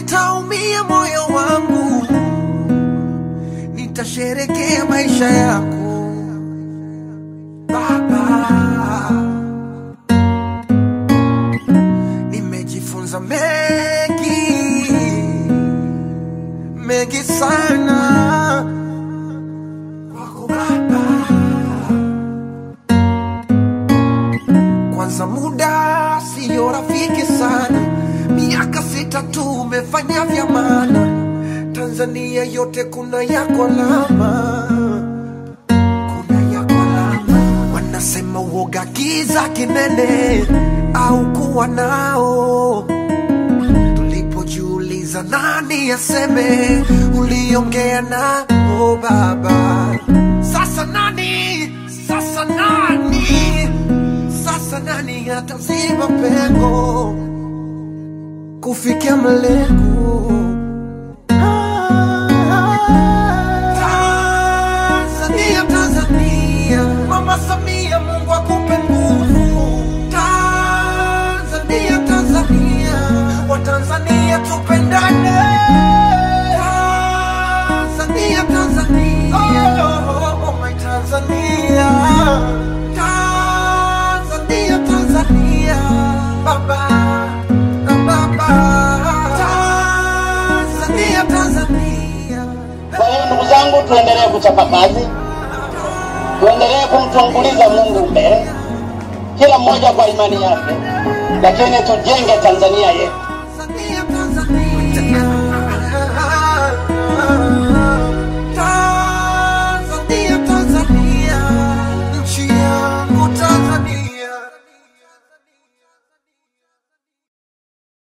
sitaumia moyo wangu, nitasherekea maisha yako Baba. Nimejifunza mengi mengi sana kwako Baba. Kwanza muda siyo rafiki sana, miaka sita tu umefanya vya maana. Tanzania yote kuna yako alama, kuna yako alama. Wanasema uoga giza kinene au kuwa nao tulipojiuliza nani aseme uliongea na o baba sasa nani sasa nani sasa nani ataziba pengo kufikia malengo Tanzania, Tanzania, Mama Samia, Mungu akupe nguvu. Tanzania, Tanzania, Watanzania tupendane. Tanzania, Tanzania, oh, oh, my Tanzania. Tanzania, Tanzania, baba na baba. Tanzania, Tanzania. Kwa hiyo ndugu zangu, tuendelee kuchapa kazi, tuendelee kumtanguliza Mungu mbele, kila mmoja kwa imani yake, lakini tujenge Tanzania yetu.